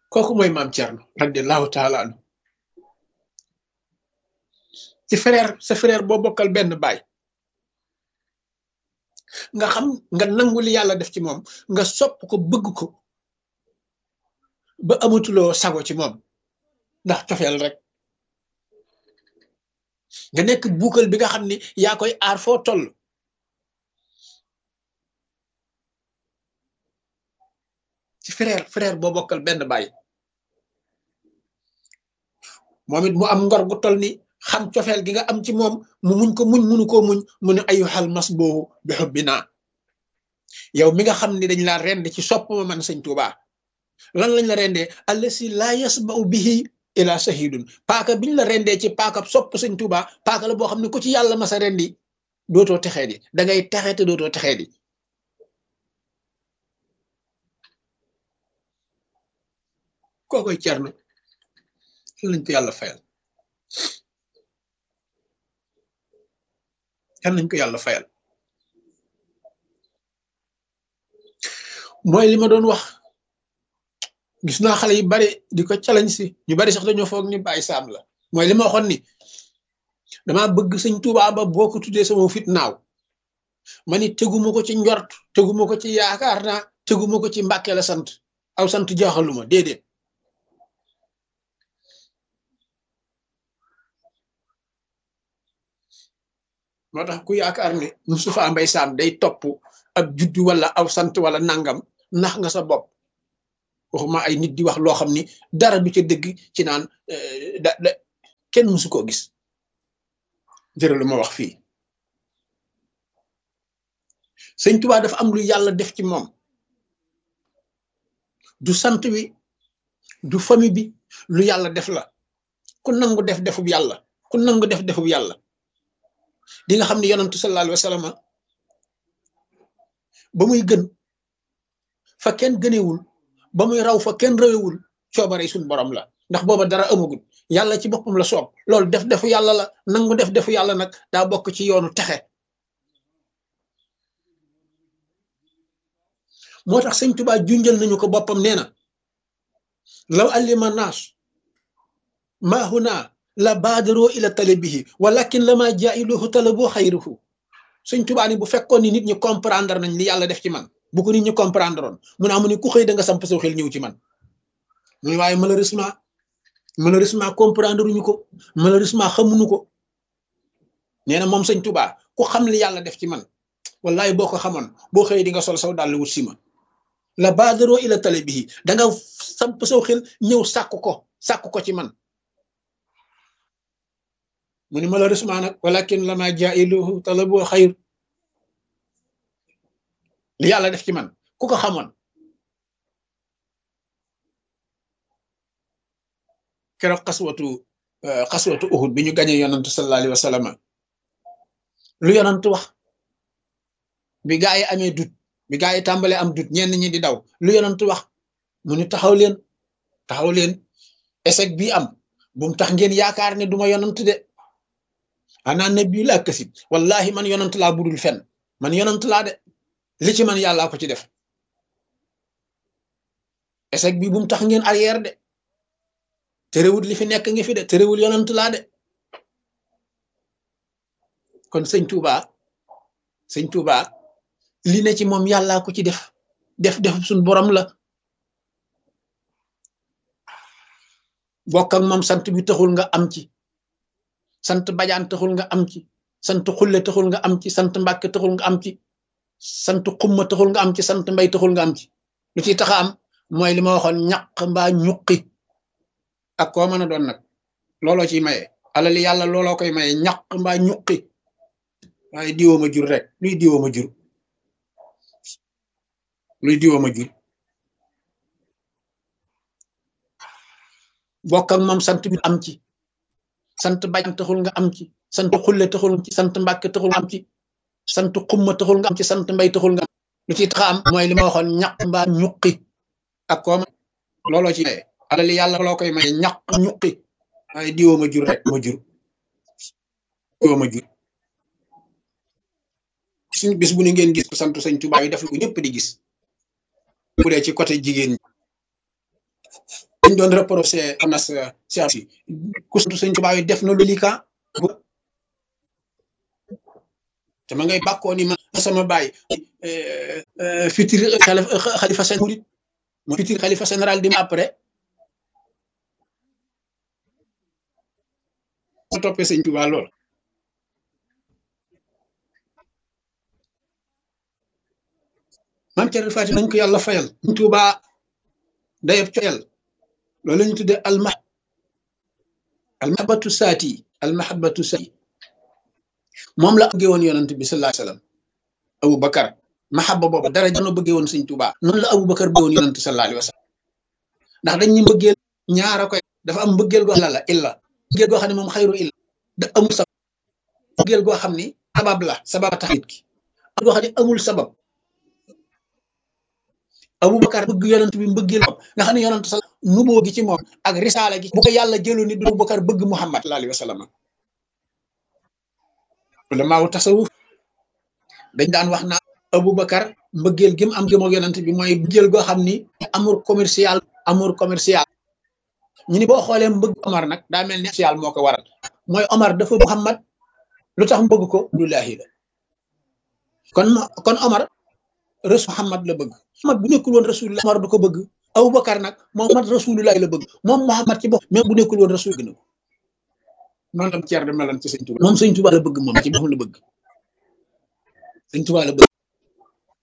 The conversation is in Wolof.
kooku mooy maam Thierno radiallahu taala anu ci frère sa frère boo bokkal benn baay nga xam nga nangu li yàlla def ci moom nga sopp ko bëgg ko ba amatuloo sago ci moom ndax cofeel rek nga nekk buukal bi nga xam ni yaa koy aar foo toll ci frère frère boo bokkal benn baay moom it mu am ngor gu toll ni xam cofeel gi nga am ci moom mu muñ ko muñ munu koo muñ mu ne ayu xal mas boobu bi xubbi naa yow mi nga xam ni dañ laa rend ci sopp ma man sëñ Tuuba lan lañ la rendee allasi laa yasba'u bihi ila sahidun paaka biñ la rendee ci paaka sopp sëñ Tuuba paaka la boo xam ne ku ci yàlla masa rendi dootoo texee di da ngay texe te dootoo texee di kookoy Cerno lañ ko yàlla fayal kan nañ ko yàlla fayal mooy li ma doon wax gis naa xale yu bari di ko challenge si ñu bari sax dañoo foog ni bàyyi saam la mooy li ma waxoon ni dama bëgg sëñ Tuubaa ba boo ko tuddee sama fit naaw ma ni teguma ko ci njort teguma ko ci yaakaar naa teguma ko ci mbàkke la sant aw sant jaaxaluma déedéet moo tax ku yaakaar ne Moustapha Mbaye Sam day topp ab juddu wala aw sant wala nangam nax nga sa bopp waxuma ay nit di wax loo xam ni dara du ca dëgg ci naan da da kenn mësu koo gis jërë lu ma wax fii sëñ Tuubaa dafa am lu yàlla def ci moom du sant wi du famille bi lu yàlla def la ku nangu def defub yàlla ku nangu def defub yàlla di nga xam ne yonantu sallallahu alayhi wa sallam ba muy gën fa kenn gënewul ba muy raw fa kenn rawewul coobare suñ borom la ndax booba dara amagul yàlla ci boppam la soob loolu def defu yàlla la nangu def defu yàlla nag daa bokk ci yoonu texe moo tax sëñ Tuubaa junjal nañu ko boppam nee na law allima naas maa huna la baadaroo ila talabihi walakin la maa jaa'iluhu talaboo xayruhu sëñ Tuubaa ni bu fekkoon ni nit ñi comprendre nañ li yàlla def ci man bu ko nit ñi comprendre oon mu ne amu ni ku xëy da nga samp saw xel ñëw ci man mu ne waaye malheureusement malheureusement comprendre uñu ko malheureusement xamuñu ko nee na moom sëñ Tuubaa ku xam li yàlla def ci man wallahi boo ko xamoon boo xëy di nga sol saw dàll wut si ma la baadaroo ila talabihi da nga samp saw xel ñëw sàkk ko sàkk ko ci man mu ni malheureusement nag walakin lama jailuhu talabu xayr li yàlla def ci man ku ko xamoon keroog xaswatu xaswatu uhud bi ñu gañe yonantu sallallahu alayhi wa sallam lu yonantu wax bi gaa yi amee dut bi gaa yi tàmbalee am dut ñenn ñi di daw lu yonantu wax mu ni taxaw leen taxaw leen échec bii am bu mu tax ngeen yaakaar ne duma yonant de ana nabi laa kasib wallahi man yonant laa budul fen man yonant laa de li ci man yàllaa ko ci def échec bi bu mu tax ngeen arrière de terewul li fi nekk ngi fi de terewul yonant laa de kon sëñ Touba sëñ Touba li ne ci moom yàllaa ko ci def def def suñ borom la bokk ak moom sant bi taxul nga am ci sant bajaan taxul nga am ci sant xulle taxul nga am ci sant mbàkke taxul nga am ci sant xumma taxul nga am ci sant mbay taxul nga am ci lu ciy taxa am mooy li ma waxoon ñaq mbaa ñuqi ak koo mën a doon nag looloo ciy maye alali yàlla looloo koy maye ñaq mbaa ñuqi waaye diwoo ma jur rek luy diwoo ma jur luy diwoo ma jur bokk ak moom sant bi am ci sant bajaan taxul nga am ci sant xulle taxul nga ci sant mbàkke taxul nga am ci sant xumma taxul nga am ci sant mbay taxul nga am lu ci taxa am mooy li ma waxoon ñaq mbaa ñuqi ak kooma looloo ci maye alali yàlla loo koy maye ñaq ñuqi waaye diwoo ma jur rek ma jur diwoo ma jur suñ bis bu ni ngeen gis sant sëñ Tuubaa yi def lu ko ñëpp di gis bu dee ci côté jigéen ñi dañ doon reproché anas cheikh si ku sant sëñ Tuubaa yi def na lu lii ka te ma ngay bàkkoo ni ma sama baay futur xalifa seen murit mo futur xalifa général di ma après ma toppee sëñ Tuubaa lool maam Cerno Faati nañ ko yàlla fayal sëñ Tuubaa dayeb coyal loolu la ñu tuddee alma almahabatu saati almahabatu saati moom la bëggee woon yonent bi sallallahu alayhi wasallam Abu Bakar mahaba boobu dara jano bëggee woon sëñ Tuubaa noonu la Abu Bakar bëggee woon yonent sallallahu alayhi wasallam ndax dañ ñu mbëggeel ñaara koy dafa am mbëggeel goo xam la illa mbëggeel goo xam ne moom xayru illa da amul sabab mbëggeel goo xam ni sabab la sabab tax nit ki am goo xam ne amul sabab Aboubacar bëgg yonent bi mbëggeel nga xam ne yonent sa nuboo gi ci moom ak risaala gi bu ko yàlla jëloon ni du Aboubacar bëgg Muhammad sallallahu alayhi wa sallam ulamaaw tasawuf dañ daan wax naa Aboubacar mbëggeel gi mu am gëm ak yonent bi mooy mbëggeel goo xam ni amour commercial amour commercial ñu ni boo xoolee mbëgg Omar nag daa mel ni commercial moo ko waral mooy Omar dafa Muhammad lu tax mbëgg ko lullaahi la kon kon Omar rasul Muhammad la bëgg Muhammad bu nekkul woon rasulullah Omar du ko bëgg Aboubacar nag moom mat rasulullah la bëgg moom Muhammad ci bopp même bu nekkul woon rasul gën a noonu la ceer de melan ci sëñ Tuba moom sëñ Tuba la bëgg moom ci boppam la bëgg sëñ Tuba la bëgg